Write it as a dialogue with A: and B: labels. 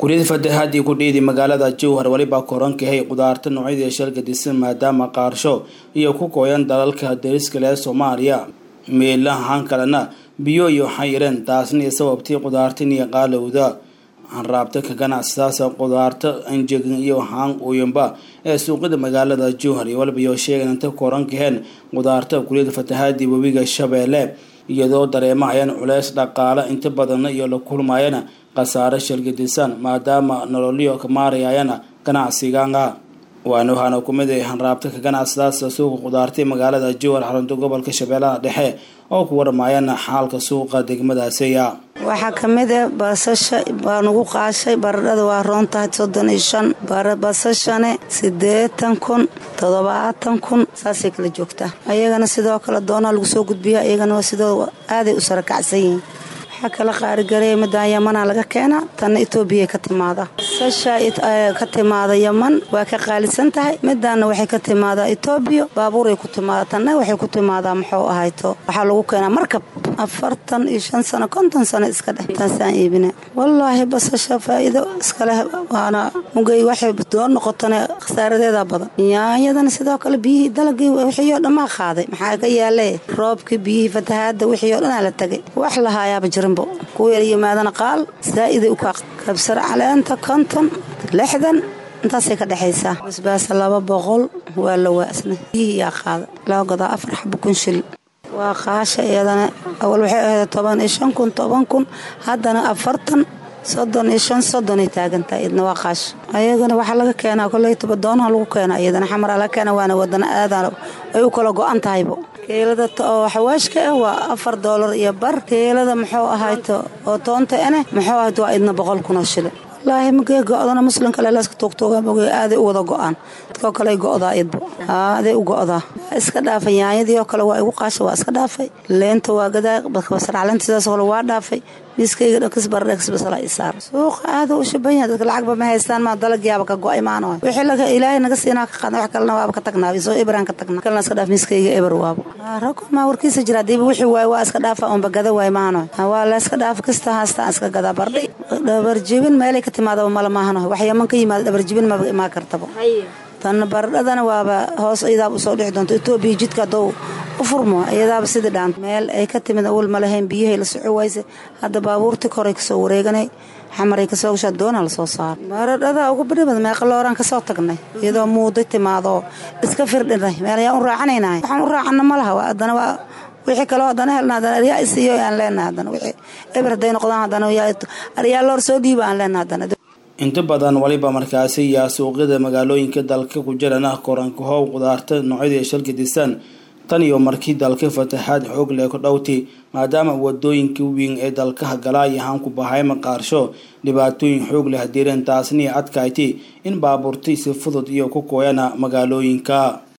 A: guriyada fatahaadii ku dhiidi magaalada jowhar weliba korankahay qudaarta noocyadii shalka disan maadaama qaarsho iyo ku kooyan dalalka dariska leh soomaaliya meelahan kalena biyo iyo xayireen taasna sababtii qudaartan iyo qaalowda hanraabta ka ganacsadaasa qudaarta anjegin iyo haan uyanba ee suuqyada magaalada jowhar iyo waliba iyo sheegan inta korankaheen qudaarta guriyada fatahaadii webiga shabeelle iyadoo dareemahayaan culeys dhaqaale inta badanna iyo la kulmayana khasaare shalgadisan maadaama nololyo ka maarayayana ganacsigaanga waana waxaana kumid ay hanraabta ka ganacsadaasa suuqa qudaartay magaalada jowhar xarunta gobolka shabeellaha dhexe oo ku warmayana xaalka suuqa degmadaasiya
B: waxaa kamid ah basasha baa nagu qaashay baradhada waa roon tahay soddon iyo shan basashane siddeetan kun toddobaatan kun saasay kala joogtaa ayagana sidoo kale doonaa lagu soo gudbiya ayagana waa sidoo aaday u sarakacsan yihiin waxaa kala qaarigareeya midaan yamanaa laga keenaa tanna etoobiya ka timaada basasha ka timaada yaman waa ka qaalisan tahay midaanna waxay ka timaadaa etoobiya baabuuray ku timaada tanna waxay ku timaadaa muxuu ahayto waxaa lagu keenaa markab afartan iyo shan sano konton sano iska dheh taasaan iibina wallaahi basasha faa'iido iskaleh waana mugay waxay doon noqotana khasaaradeeda badan yaanyadana sidoo kale biyihii dalagii wixii oo dhammaa qaaday maxaa ka yaale roobkii biyihii fatahaada wixii oo dhanaa la tagay wax lahaayaaba jirinbo kuwa yimaadana qaal zaa'iday u kaa kabsar caleenta konton lixdan intaasay ka dhexaysaa basbaasa laba boqol waa la waasna biyihii yaa qaada loo gadaa afar xabo kun shil waa qaasha iyadana awal waxay ahayd toban iyo shan kun toban kun haddana afartan soddon iyo shan soddonay taagantahay iyadna waa qaasha ayagana waxaa laga keenaa koley tobadoonaha lagu keenaa iyadana xamaraa laga keena waana wadana aadaan ay u kala go-an tahaybo keelada oo xawaashka ah waa afar doolar iyo bar keelada muxuu ahayto oo toonta ane muxuu ahayto waa idna boqol kunoo shilin wallaahi magee go-dana muslimka leelaska tuugtuuga moge aaday u wada go-aan dadkoo kale go'daa idbo aaday u go'daa iska dhaafay yaanyadii oo kale waa igu qaasha waa iska dhaafay leenta waa gadaa basarcaleenta sidaas kale waa dhaafay miiskayga dhakis baradhakis basala isaar suuqa aada u shaban yahay dadka lacagba ma haystaan maa dalagyaaba ka go-ay maano wixii laga ilaahay naga siinaa ka qaadna wax kalena waaba ka tagnaa soo ibraan ka tagnaa kalena iska dhaaf miiskayga eber waabo rako maa warkiisa jira hadiiba wixii waay waa iska dhaafa unba gada waay maano waa la iska dhaaf kasta haastaan iska gadaa bardhi dhabarjibin meelay ka timaadaba mala maahano wax yaman ka yimaada dhabarjibin maba imaa kartaba tan baradhadana waaba hoos idaab usoo dhixi doonto etoobiya jidka haddou u furmo iyadaaba sidii dhaan meel ay ka timid awal ma lahayn biyahay la soco wayse hadda baabuurti koray kasoo wareeganay xamaray kasoo gashaa doona lasoo saara baradhada ugu badhibad meeqalooraan kasoo tagnay iyadoo muuday timaadoo iska firdhinay meel ayaan u raacanaynahay waxaan u raacana ma laha haddana waa wixii kaloo haddana helna haddana aryaa isiiyo aan leenahay haddana wixii eber hadday noqdaan haddana aryaa loor soo dhiiba aan leenahay haddana
A: inta badan waliba markaasi yaa suuqyada magaalooyinka dalka ku jirana korankahow qudaarta noocyadii shalka disan tan iyo markii dalka fataxaad xoog leh ku dhowtay maadaama wadooyinka weyn ee dalkaha galaa yahaan ku bahayma qaarsho dhibaatooyin xoog leh hadiireen taasniya adkayti in baabuurtay si fudud iyo ku kooyana magaalooyinka